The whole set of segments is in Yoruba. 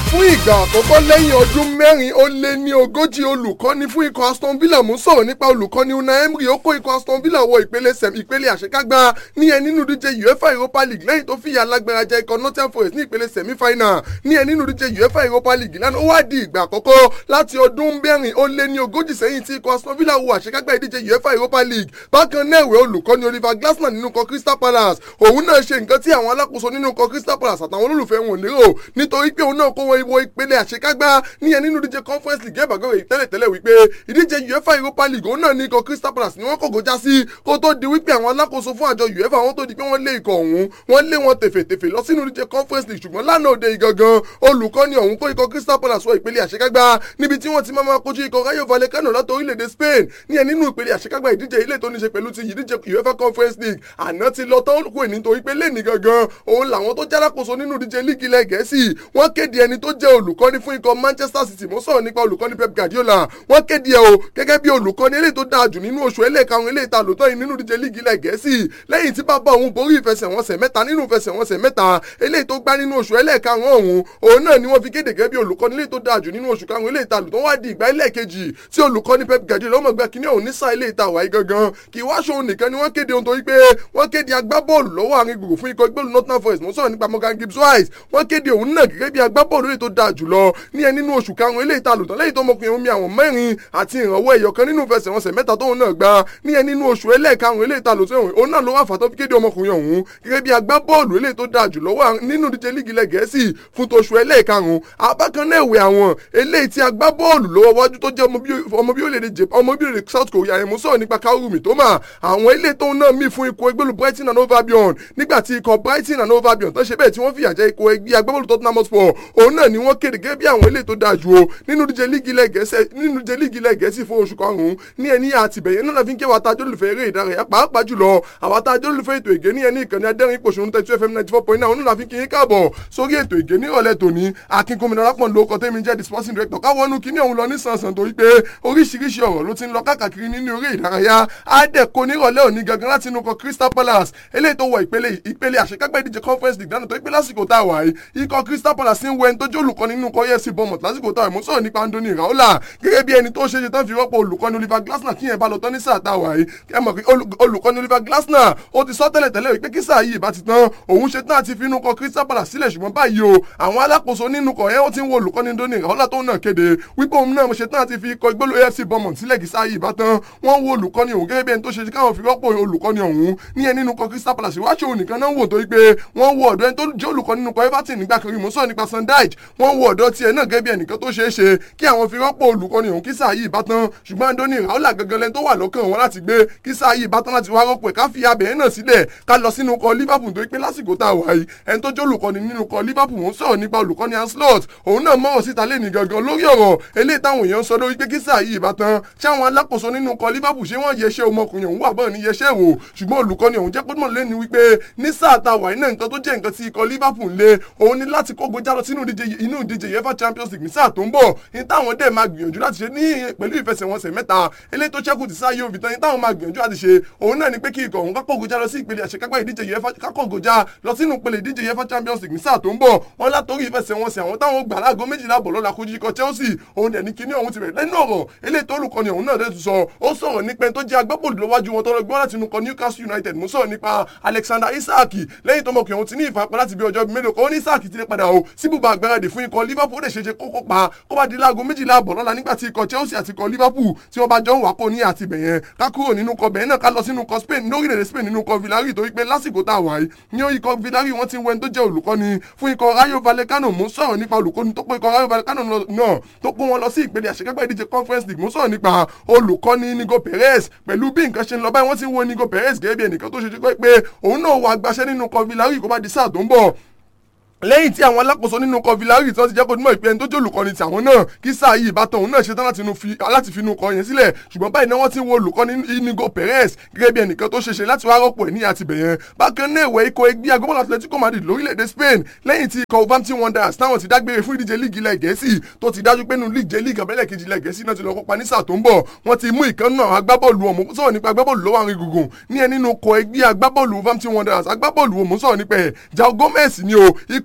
fún ìgbà àkọ́kọ́ lẹ́yìn ọdún mẹ́rin ó lé ní ogójì olùkọ́ni fún ikọ̀ Aston Villa mú sọ̀rọ̀ nípa olùkọ́ni Unai Emery ó kó ikọ̀ Aston Villa wọ ìpele sẹ̀m ìpele àṣekágbá ní ẹ nínú díje UEFA Europa League lẹ́yìn tó fìyà alágbára jẹ ikọ̀ Nottingham Forest ní ìpele sẹ̀mí final ní ẹ nínú díje UEFA Europa League lánàá ó wá di ìgbà àkọ́kọ́ láti ọdún mẹ́rin ó lé ní ogójì sẹ́yìn tí ikọ̀ Aston Villa wọ àṣekágbá ìdíje UEFA Europa League bákan náà ìwé olùkọ́ni Oliver Glasner nínú ikọ̀ Crystal Palace òun náà ṣe nǹkan tí àwọn alákòóso nínú ikọ̀ Crystal Palace àtàwọn olólùfẹ́ wọn lérò nítorí pé òun náà kó wọn ìwọ ìpele àṣekágbá níyẹn nínú ìdíje conference league ẹ̀bàgọ́ rẹ̀ tẹ́lẹ̀tẹ́lẹ̀ wípé ìdíje uefa europa league òun náà ní ikọ̀ crystal palace ni wọ́n kọ̀gọ́ já sí kó tó di wípé àwọn alákòóso fún àjọ uefa wọn tó di pé wọ́n lé ikọ̀ ọ̀hún wọ́n lé wọn tèfètèfè lọ sínú ìdíje conference league ṣùgbọ́n lánàá òde ìgangan olùkọ́ni ọ̀hún kó ikọ̀ crystal palace wọ ìpele àṣekágbá níbi tí wọ́n ti máa kojú ikọ̀ rayo vallecano láti orílẹ̀-èdè spain níyẹn nínú ìpele àṣekágbá ìdíje ilé tó ní ṣe pẹ̀lú ti ìdíje uefa conference league àná ti lọ tán kù nítorí pé lẹ́nìí gangan òun làwọn tó jálákòóso nínú ìdíje líìgì ilẹ̀ gẹ̀ẹ́sì wọ́n kéde ẹni tó jẹ́ olùkọ́ni fún ikọ̀ manchester city mo sọ̀rọ̀ nípa olùkọ́ni pep guardiola wọ́n kéde ẹ̀ o gẹ́gẹ́ bí olùkọ́ni eléyìí tó dáa jù nínú oṣù ẹlẹ́ẹ̀karùn eléyìí ta lòótọ́ yìí nínú ìdíje líìgì ilẹ̀ gẹ̀ẹ́sì lẹ́yìn tí bàbá òun borí ìfẹsẹ̀wọnsẹ̀ mẹ́ta nínú ìfẹsẹ̀wọnsẹ̀ mẹ́ta eléyìí tó gbá nínú oṣù ẹlẹ́ẹ̀karùn ọ̀hún òun náà ni wọ́n fi kéde gẹ́gẹ́ bí olùkọ́ni eléyìí tó dáa jù nínú oṣù karùn eléyìí ta lòótọ́ wá di ìgbà ẹlẹ́ẹ̀kejì tí olùkọ́ni pep guardiola ọmọ ẹgbẹ́ kìíní ọ̀hún ní sáà eléyìí ta wáyé gangan kì í wá ṣòun nìkan ni wọ́n kéde ohun torí pé wọ́n kéde agbábọ́ọ̀lù lọ́wọ́ àárín gbùgbù fún ikọ̀ ìgbélú Nottingham Forest mo sọ̀rọ̀ nípa Morgan Gibbs White wọ́n kéde òun náà gẹ́gẹ́ bí agbábọ́ọ̀lù eléyìí tó dáa jùlọ ní ẹ nínú oṣù karùn-ún eléyìí ta lòtán lẹ́yìn tó mọkùnrin omi àwọn mẹ́rin àti ìrànwọ́ ẹ̀yọ̀ kan nínú ìfẹsẹ̀wọnsẹ̀ mẹ́ta tóun náà gba ní ẹ nínú oṣù ẹlẹ́ẹ̀karùn-ún eléyìí ta lòtán òun náà ló wà fàtọ́ fi kéde ọmọkùnrin ọ̀hún gẹ́gẹ́ bí agbábọ́ọ̀lù eléyìí tó dáa jùlọ wà nínú díje líìgì ilẹ̀ gẹ̀ẹ́sì fún toṣù ẹlẹ́ẹ̀karùn-ún abákan náà ìwé àwọn eléyìí tí agbábọ́ọ̀lù lọ́wọ́ wájú tó jẹ́ ọmọ bí orílẹ̀-èdè Japan ọmọ bí orílẹ̀-èdè South Korea yẹn mú sọ̀rọ̀ nípa Kaoru Mitoma àwọn ilé tóun náà mí fún ikọ̀ ẹgbẹ́lu Brighton and Hove Albion nígbà tí ikọ̀ Brighton and Hove Albion tó ṣe bẹ́ẹ̀ tí wọ́n fìyà jẹ ikọ̀ ẹgbẹ́ agbábọ́ọ̀lù Tottenham Hotspur òun náà ni wọ́n kéde gẹ́gẹ́ bí àwọn ilé tó dáa jù o nínú díje líìgì ilẹ̀ gẹ̀ẹ́sì nínú díje líìgì ilẹ̀ gẹ̀ẹ́sì fún oṣù karùn-ún ní ẹni àtìbẹ̀yẹ náà fi ń ké wa ta jólùfẹ́ eré ìdárayá pàápàá jùlọ àwa ta jólùfẹ́ ètò ìgé ní ẹni ìkànnì adẹ́rìn pòṣónú tẹ́tí fm ninety four point nine òun náà fi kí yín káàbọ̀ sórí ètò ìgé ní ìrọ̀lẹ́ tòní akínkùnmí alápọ̀n ló kọ́ tẹ́mi jẹ́ the sporting director káwọnú kíní òun lọ ní sànsàn torí pé oríṣiríṣi ọ̀rọ̀ ló ti ń lọ káàkiri nínú eré ìdárayá àdẹ̀kọ nírọ̀lẹ́ òní gangan láti inú kọ Crystal Palace eléyìí tó wọ ìpele ìpele àṣekágbẹ́ ìdíje conference league dáná tó pé lásìkò tá a wà yìí ikọ̀ Crystal Palace ń wẹ ẹni tó jẹ́ olùkọ́ nínú kọ EFC Bournemouth lásìkò tá a mú sọ̀rọ̀ nípa Anthony Raola gẹ́gẹ́ bí ẹni tó ṣe ṣe tán fi rọ́pò olùkọ́ni Oliver Glasner kí yẹn bá lọ tán ní sáà tá a wà yìí ẹ mọ̀ pé olùkọ́ni Oliver Glasner ó ti sọ tẹ́lẹ̀ tẹ́lẹ̀ wípé kí sáà yìí bá ti tán òun ṣe tán àti fi inú kọ Crystal Palace sílẹ̀ ṣùgbọ́n báyìí o àwọn alákòóso nínú kọ yẹn ó ti ń wo olùkọ́ni Anthony Raola tó náà kéde wípé òun náà ṣe tán àti fi ikọ̀ ìgbélú AFC Bournemouth sílẹ̀ kí sáà yìí bá tán wọ́n wo olùkọ́ni òun gẹ́gẹ́ bí ẹni tó ṣe káwọn fi rọ́pò olùkọ́ni ọ̀hún ní ẹni nínú kọ Crystal Palace wáṣọ òun nìkan náà wò tó wípé wọ́n wo ọ̀dọ́ ẹni tó jẹ́ olùkọ́ni nínú kọ Everton nígbà kan rí mo sọ̀rọ̀ nípa Sunday wọ́n wo ọ̀dọ́ tiẹ̀ náà gẹ́gẹ́ bí ẹnìkan tó ṣeé ṣe kí àwọn fi rọ́pò olùkọ́ni òun kí sáà yìí bá tán ṣùgbọ́n Anthony Raola gangan lẹ́ni tó wà lọ́kàn wọn láti gbé kí sáà yìí bá tán láti wá rọ́pò ẹ̀ ká fi abẹ́ náà sílẹ̀ ká lọ sínú kọ Liverpool tó pé lásìkò tá a wà yìí ẹni tó jẹ́ olùkọ́ni nínú kọ Liverpool wọ́n sọ̀rọ̀ nípa olùkọ́ni Anslot òun náà mọ̀rọ̀ síta lẹ́ni gangan lórí ọ̀rọ̀ eléyìí táwọn èèyàn sọ lórí pé kí sáà yìí bá tán ṣáwọn alákòóso nínú kọ Liverpool ṣé wọ́n yẹṣẹ́ ọmọkùnrin òun wà bọ́ọ̀ ní yẹṣẹ́ wò ṣùgbọ́n olùkọ́ni òun jẹ́ pé mọ̀ lẹ́ni wípé ní sáà tá a wà yìí náà nǹkan tó jẹ́ nǹkan tí ikọ̀ Liverpool lé òun ní láti kógo jálọ sínú inú ìdíje UEFA Champions League ní sáà tó ń bọ̀ ní táwọn dẹ̀ máa gbìyànjú láti ṣe ní pẹ̀lú ìfẹsẹ̀wọnsẹ̀ mẹ́ta eléyìí tó ṣẹ́kù ti sáyé òbí tán ní táwọn máa gbìyànjú láti ṣe òun náà ni pé kí ikọ̀ òun kákó gojá lọ sí ìpele àṣekágbá ìdíje UEFA kákó gojá lọ sínú ìpele ìdíje UEFA Champions League ní sáà tó ń bọ̀ wọn látòrí ìfẹsẹ̀wọnsẹ̀ àwọn táwọn gbà láago méjìlá bọ̀ lọ́la kojú ikọ̀ Chelsea òun dẹ̀ ní kíní òun ti bẹ̀rẹ̀ lẹ́nu ọ̀rọ̀ eléyìí tó olùkọ́ni òun náà dẹ̀ tún sọ ó sọ̀rọ̀ nípa ẹni tó jẹ́ agbábọ́ọ̀lù lọ́wájú wọn tọ́lọ́ gbọ́n láti inú kọ Newcastle United mú sọ̀rọ̀ nípa Alexander Isak lẹ́yìn tó mọ̀kùnrin òun ti ní ìfarapa láti bí ọjọ́ mélòó kan ó ní Isak ti lè padà o síbùbà àgbáradì fún ikọ̀ Liverpool lè ṣeéṣe kókó pa kó bá di láago méjìlá àbọ̀ lọ́la nígbà tí ikọ̀ Chelsea àti ikọ̀ Liverpool tí wọ́n bá jọ ń wá kó ní àti bẹ̀yẹn ká kúrò nínú kọ bẹ̀yẹn náà ká lọ sínú kọ Spain lórílẹ̀‐èdè Spain nínú kọ Villarreal torí pé lásìkò tá a wà yìí ní ikọ̀ Villarreal wọ́n ti ń wẹ́n tó jẹ́ olùkọ́ni fún ikọ̀ Rayo Vallecano mú sọ̀rọ̀ nípa olùkọ́ni tó pé ikọ̀ Rayo Vallecano náà tó kó wọn lọ sí ìpele àṣekágbá ìdíje Conference League mú sọ̀rọ̀ nípa olùkọ́ni Nico Perez pẹ̀lú bí nǹkan ṣe ń lọ báyìí wọ́n ti ń wo Nico Perez gẹ́gẹ́ bí ẹnìkan tó ṣe pé òun náà wà gbaṣẹ́ nínú kọ Villarreal kó bá di sáà tó ń bọ̀ lẹ́yìn tí àwọn alákòóso nínú kan Villarreal tí wọ́n ti jẹ́ kó dúnmọ̀ ìpè ẹni tó jẹ́ olùkọ́ni tí àwọn náà kí sáà yìí ìbátan òun náà ṣetán láti fi inú kọ yẹn sílẹ̀ ṣùgbọ́n báyìí náà wọ́n ti ń wo olùkọ́ni Inigo Perez gẹ́gẹ́ bí ẹnìkan tó ṣeṣe láti wá rọ́pò ẹ̀ ní àtibẹ̀ yẹn bákan náà ìwẹ̀ ikọ̀ ẹgbẹ́ agbábọ́ọ̀lù Atletico Madrid lórílẹ̀‐èdè Spain lẹ́yìn tí ikọ̀ Wolverhampton Wanderers táwọn ti dágbére fún ìdíje líìgì ilẹ̀ Gẹ̀ẹ́sì tó ti dájú pé nínú líìgì líìgì abẹ́lẹ̀ kejì ilẹ̀ Gẹ̀ẹ́sì náà ti lọ kópa ní sáà tó ń bọ̀ wọ́n ti mú ìkan náà agbábọ́ọ̀lù ọ̀mù sọ̀rọ̀ nípa agbábọ́ọ̀lù lọ́wọ́ àrin gùngùn ní ẹ nínú ikọ̀ ẹgbẹ́ agbábọ́ọ̀lù Wolverhampton Wanderers agbábọ́ọ̀lù ọ̀mù sọ̀rọ̀ nípa ẹ̀ João Gomez ni o ikọ̀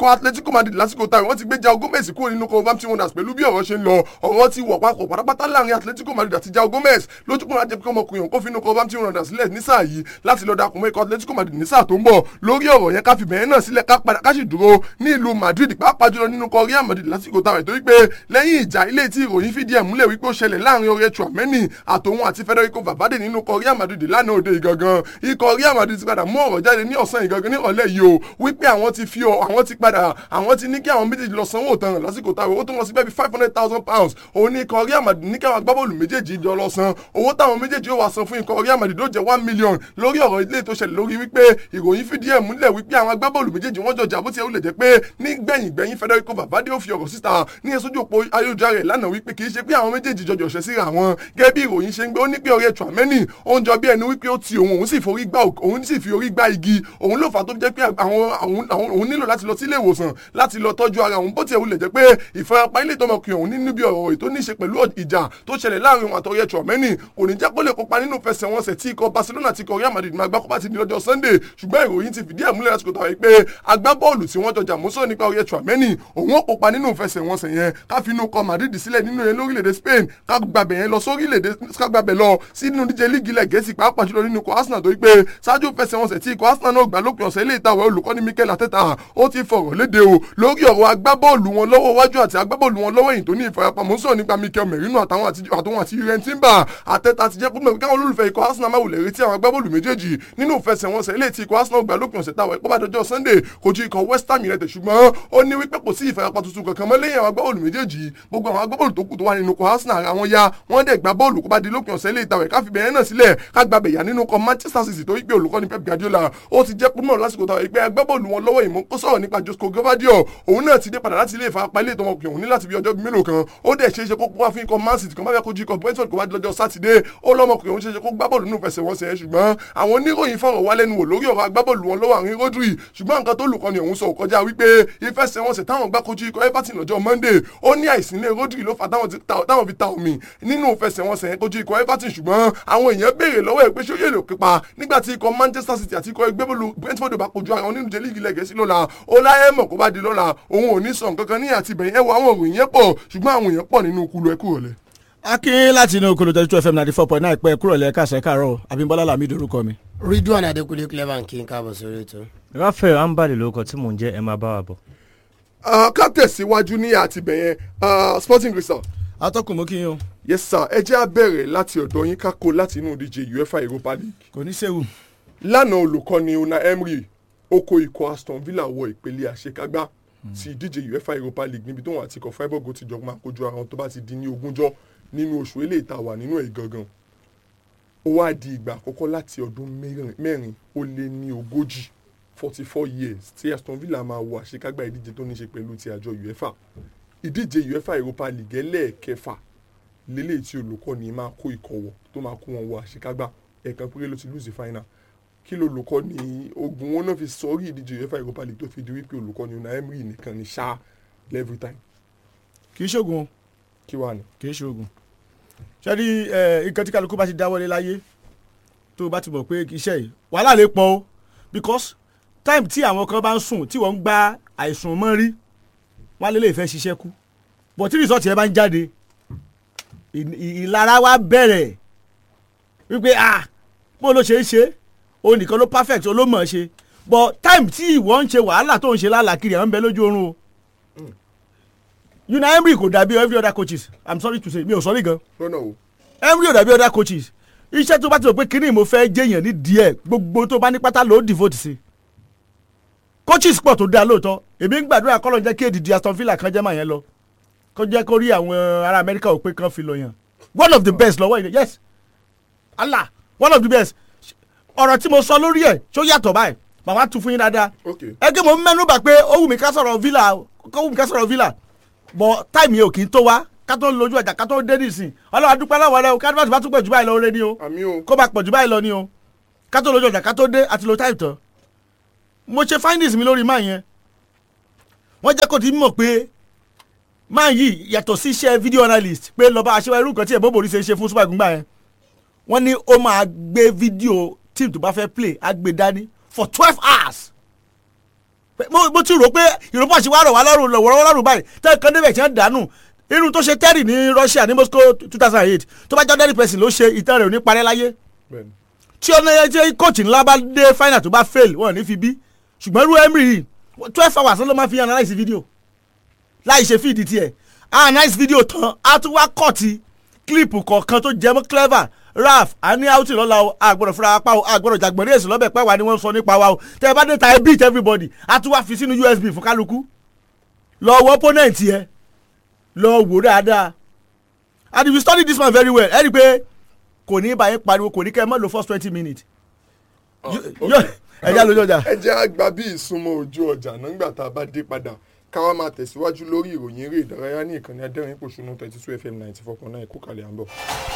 ikọ̀ atletico madrid lásìkò táwọn wọ́n ti gbé jao gomez kúrò nínú wolverhampton wanderers pẹ̀lú bí ọ̀rọ̀ ṣe ń lọ ọ̀rọ̀ ti wọ̀ papọ̀ pátápátá láàrin atletico madrid àti jao gomez lójúkùn láti jẹ́ pé ọmọkùnrin òun kó fi inú wolverhampton wanderers sílẹ̀ ní sáà yìí láti lọ darapọ̀ mọ́ ikọ̀ atletico madrid ní sáà tó ń bọ̀ lórí ọ̀rọ̀ yẹn ká fi bẹ̀rẹ̀ náà sílẹ̀ ká padà ká sì dúró ní ìlú madrid pàápàá jùlọ nínú ikọ̀ real madrid lásìkò táwọn ètò wípé lẹ́yìn ìjà ilé tí ìròyìn fìdí ẹ̀ múlẹ̀ wípé ó ṣẹlẹ̀ láàrin ọ̀rẹ́ Tchouameni àtòun àti Federico Valverde nínú ikọ̀ real madrid lánàá òde ìgangan ikọ̀ real madrid ti padà mú ọ̀rọ̀ jáde ní ọ̀sán ìgangan ní ọ̀lẹ́ yìí o wípé àwọn ti fi ọ àwọn ti padà àwọn ti ní kí àwọn méjèèjì lọ sanwó tán lásìkò táwọn owó tó lọ sí bẹ́ẹ̀ bí five hundred thousand pounds òun ní ikọ̀ real madrid ní káwọn agbábọ́ọ̀lù méjèèjì jọ lọ san owó táwọn méjèèjì ó wá san fún ikọ̀ real madrid ló jẹ́ one million lórí ọ̀rọ̀ ilé tó ṣẹlẹ̀ lórí wípé ìròyìn fìdí ẹ̀ múlẹ̀ wípé àwọn agbábọ́ọ̀lù méjèèjì wọ́n jọjà bó ti ẹ̀ ó lè jẹ́ pé ní gbẹ̀yìn gbẹ̀yìn Federico Valverde ó fi ọ̀rọ̀ síta ní ẹ̀sọ́jú òpó ayélujára rẹ̀ lánàá wípé kì í ṣe pé àwọn méjèèjì jọjọ ṣẹ́ síra wọn gẹ́gẹ́ bí ìròyìn ṣe ń gbé ó ní pé ọ̀rẹ́ Tchouameni ó ń jọ bí ẹni wípé ó ti òun òun sì forí gbá òun sì fi orí gbá igi òun ló fà á tó jẹ́ pé àwọn òun nílò láti lọ sí ilé ìwòsàn láti lọ tọ́jú ara òun bó ti ẹ̀ wulẹ̀ jẹ́ pé ìfarapa ilé ìtọ́mọkùnrin òun ní níbi ọ̀rọ̀ ètò ní í ṣe pẹ̀lú ìjà tó ṣẹlẹ̀ láàrin òun àtọ̀rẹ́ Tchouameni kò ní jẹ́ kó lè kópa nínú fẹsẹ̀wọnsẹ̀ tí ikọ̀ Barcelona ti kọ Real Madrid máa gbá kópa ti di lọ́jọ́ Sunday ṣùgbọ́n ìròyìn ti fìdí ẹ̀ múlẹ̀ lásìkò tàwọn pé agbábọ́ọ̀lù tí wọ́n jọjà mọ́sọ́ nípa ọ̀rẹ́ Tchouameni òun ó kópa nínú fẹsẹ̀wọnsẹ̀ yẹn ká fi inú kọ Madrid sílẹ̀ nínú yẹn lórílẹ̀‐èdè Spain ká gbàbẹ̀ yẹn lọ sórílẹ̀‐èdè ká gbàbẹ̀ lọ sínú díje líìgì ilẹ̀ Gẹ̀ẹ́sì pàápàá jùlọ nínú ikọ̀ Arsenal tó yí pé ṣáájú fẹsẹ̀wọnsẹ̀ tí ikọ̀ Arsenal náà gbà lópin ọ̀sẹ̀ ilé ìtawọ̀ olùkọ́ni Mikel Arteta ó ti fọ̀rọ̀ léde o lórí ọ̀rọ̀ agbábọ́ọ̀lù wọn lọ́wọ́ wájú àti agbábọ́ọ̀lù wọn lọ́wọ́ èyí tó ní ìfarapamọ́ sọ̀rọ̀ nípa Mikel Merino àtàwọn àti àtàwọn àti Julen Timber Arteta ti jẹ́ kó mọ̀ káwọn olólùfẹ́ ikọ̀ Arsenal máa wulẹ̀ retí àwọn agbábọ́ọ̀lù méjèèjì nínú ìfẹsẹ̀wọnsẹ̀ ilé tí ikọ̀ Arsenal gbà lópin ọ̀sẹ̀ táwọn ìpọ́bà dọjọ́ Sunday kojú ikọ̀ West Ham United ṣùgbọ́n ó ní wípé kò sí ìfarapa tuntun kankan mọ́ lẹ́yìn àwọn agbábọ́ọ̀lù méjèèjì gbogbo àwọn agbábọ́ọ̀lù tó kù tó wà nínú ikọ̀ Arsenal ara wọn ya wọ́n dẹ̀ gbá bọ́ọ̀lù kó bá di lópin ọ̀sẹ̀ ilé ìtàwẹ̀ ká fi bẹ̀rẹ̀ náà sílẹ̀ ká gba bẹ̀yà nínú ikọ̀ Manchester City tó wípé olùkọ́ni Pep Guardiola ó ti jẹ́ púpọ̀ lásìkò táwọn ìpẹ́ agbábọ́ọ̀lù wọn lọ́wọ́ ìmọ̀ ó sọ̀rọ̀ nípa Josco Gvardiol òun náà ti dé padà láti ilé ìfarapa ilé ìtọ́mọkùnrin òun ní láti bí ọjọ́ mélòó kan ó dẹ̀ ṣeéṣe kó wá fún ikọ̀ Man City kan bá fẹ́ kojú ikọ̀ Brentford kó wá di lọ́jọ́ sátidé ó lọ́mọkùnrin òun ṣeéṣe kó gbá bọ́ọ̀lù nínú fẹsẹ̀wọnsẹ̀ yẹn ṣùgbọ́n àwọn oníròyìn fọ̀rọ̀ wá lẹ́nu wò lórí ọ̀rọ̀ agbábọ́ọ̀lù wọn lọ́wọ́ àrin Rodri ṣùgbọ́n nǹkan tó lùkọ́ni òun sọ kọjá wípé ìfẹsẹ̀wọnsẹ̀ táwọn gbá kojú ikọ̀ Everton lọ́jọ́ Monday ó ní àìsílẹ̀ Rodri ló fà táwọn fi ta omi nínú ìfẹsẹ̀wọnsẹ̀ yẹn kojú ikọ̀ Everton ṣùgbọ́n àwọn èèyàn béèrè lọ́wọ́ ẹ̀ pé ṣé ó yẹ lè kípa nígbà tí ikọ̀ Manchester City àti ikọ̀ ẹgbẹ́bọ́ọ̀lù Brentford bá kojú ara wọn nínú jẹ́lí ìgilẹ̀ gẹ̀ẹ́sì lọ́la ó láyé mọ̀ kó bá di lọ́la òun ò ní sọ nǹkan kan ní àtibẹ̀yìn ẹ̀wọ̀ àwọn òròyìn yẹn pọ̀ ṣùgbọ́n àwọn èèyàn pọ̀ nínú kulu ẹ̀kú rọ̀lẹ́ akin láti inú okòlò twenty two fm ninety four point nine pẹ́ kúrò lẹ́ka ṣẹ́kàrọ̀ abimbola lamido orúkọ mi. ridwan adekunle clever kí n káàbọ̀ sórí ètò. rafael ambali lórúkọ tí mò ń jẹ́ ẹ máa bá wa bọ̀. ká tẹ̀síwájú ní àtibẹ̀yẹn sporting crystal. atọ́kùn mú kí n o. yes sir ẹ jẹ́ á bẹ̀rẹ̀ láti ọ̀dọ̀ yín ká kó láti inú ìdíje uefa europa league. kò ní sẹ́wù. lánàá olùkọ́ni una emery ó kó ikọ̀ aston villa wọ ìpele àṣekágbá ti ìdíje uefa europa league níbi tóun àti ikọ̀ freiburg ti jọ máa kojú ara wọn tó bá ti di ní ogúnjọ́ nínú oṣù eléyìí tá a wà nínú ẹ̀ gangan ó wá di ìgbà àkọ́kọ́ láti ọdún mẹ́rin ó lé ní ogójì forty four years tí aston villa máa wọ àṣekágbá ìdíje tó ní ṣe pẹ̀lú ti àjọ uefa ìdíje uefa europa league ẹlẹ́ẹ̀kẹfà lélẹ́yìí tí olùkọ́ni máa kó ikọ̀ wọ̀ tó máa kó wọn wọ àṣekágbá ẹ̀ẹ̀kan péré ló ti lùsì final kí ló olùkọ́ ni ogun wọn náà fi sọrí ìdíje uefa europa league tó fi di wípé olùkọ́ ni una emery nìkan ni ṣá every time kì í ṣoògùn o kí wàá ní. kì í ṣoògùn ṣẹ́ni nǹkan tí kálukú bá ti dáwọ́lé láyé tó o bá ti mọ̀ pé iṣẹ́ yìí wàhálà lè pọ̀ o because time tí àwọn kan bá ń sùn tí wọ́n ń gba àìsùn mọ́ rí wọ́n á lè lè fẹ́ ṣiṣẹ́ kú but tí result yẹn bá ń jáde ìlara wa bẹ̀rẹ̀ wípé ah bó ló ṣe é ṣe o nìkan ló perfect o ló mọ̀ ọ́ ṣe but time tí ìwọ ń ṣe wàhálà tó ń ṣe lálàkiri àwọn ń bẹ lójú oorun o una emery kò dàbí every other coaches i'm sorry to say mi ò sorry gan lọ́nà o. emery ò dàbí other coaches iṣẹ́ tó bá ti rò pé kínní mo fẹ́ jẹ́yàn ní díẹ̀ gbogbo tó bá ní pátá ló devote sí coaches pọ̀ tó dáa lóòótọ́ èmi ń gbàdúrà kọ́ ló ń jẹ́ kí èdìdì aston villa kan jẹ́ màá yẹn lọ kó jẹ́ kó rí àwọn ará amẹ́ríkà ò pé kan fi lọ yàn one of the best lọ́wọ́ yìí yes allah one of the best ọ̀rọ̀ tí mo sọ lórí ẹ̀ ṣó yàtọ̀ báyìí màmá tún fún yín dáadáa ok ẹgbẹ́ mo ń mẹ́nu bà pé ó wù mí ká sọ̀rọ̀ villa ó wù mí ká sọ̀rọ̀ villa bọ̀ táìmì yẹn ò kì í tó wá ká tó lójú ẹ̀jà ká tó dé nìsín ọlọ́wà dúpẹ́ lọ́wọ́ rẹ o ká bá tún pẹ̀ jù báyìí lọ rẹ ni o àmì o. kó bá pọ̀ jù báyìí lọ ni o ká tó lójú ọjà ká tó dé àti lo táìpù tán mo ṣe findings mi lórí máa yẹn wọ́n jẹ́ kó ti mọ̀ pé máa yìí yàtọ̀ sí iṣẹ́ video analyst pé lọ́ba aṣẹ́wá irú nǹkan tí ẹ̀bọ́n borí ṣe ṣe fún super gbígbà yẹn wọ́n ní ó máa gbé fídíò team tó bá fẹ́ play á gbé dání for twelve hours mo mo ti rò pé Europa ṣe wá rọ̀ wá lọ́rùn lọ́wọ́ lọ́rùn báyìí tẹ́ kan débẹ̀ tí wọ́n dànù irú tó ṣe Terry ní Russia ní Moscow two thousand and eight tó bá jẹ́ ordinary person ló ṣe ìtàn rẹ̀ ò ní parẹ́ láyé bẹ́ẹ̀ni tí ọ̀nà yẹn jẹ́ kóòtù ńlá bá dé final tó bá fail wọn ò ní fi bí ṣùgbọ́n irú Emery yìí twelve hours ló máa fi analyse video láì ṣe fíìdì tiẹ̀ analyse video tán á tún wá kọ́ọ̀tì clip kọ̀ọ̀kan tó jẹ́ mọ́ clever raf a ní outing lọ́la o a gbọ́dọ̀ fúnra apá o a gbọ́dọ̀ jàgbọ́n ní èsì lọ́bẹ̀ pẹ́ wà ni wọ́n sọ nípa wa o tẹ́ ẹ bá dé ta ẹ beat everybody a tún wá fi sínú USB fún kálukú lọ wọ opponent yẹ lọ wò dáadáa and if you study this man very well ẹ rí i pé kò ní báyìí pariwo kò ní kẹ́ ẹ mọ́ lo first twenty minutes yóò ẹja lójú ọjà. ẹ jẹ́ àgbà bí ìsúnmọ́ ojú ọjà nígbà tá a bá dé padà káwá máa tẹ̀síwájú lórí ìròyìn eré ìdárayá ní ìkànnì adẹ́rìn pòṣónú thirty two fm ninety four point nine kó kalẹ̀ à ń bọ̀.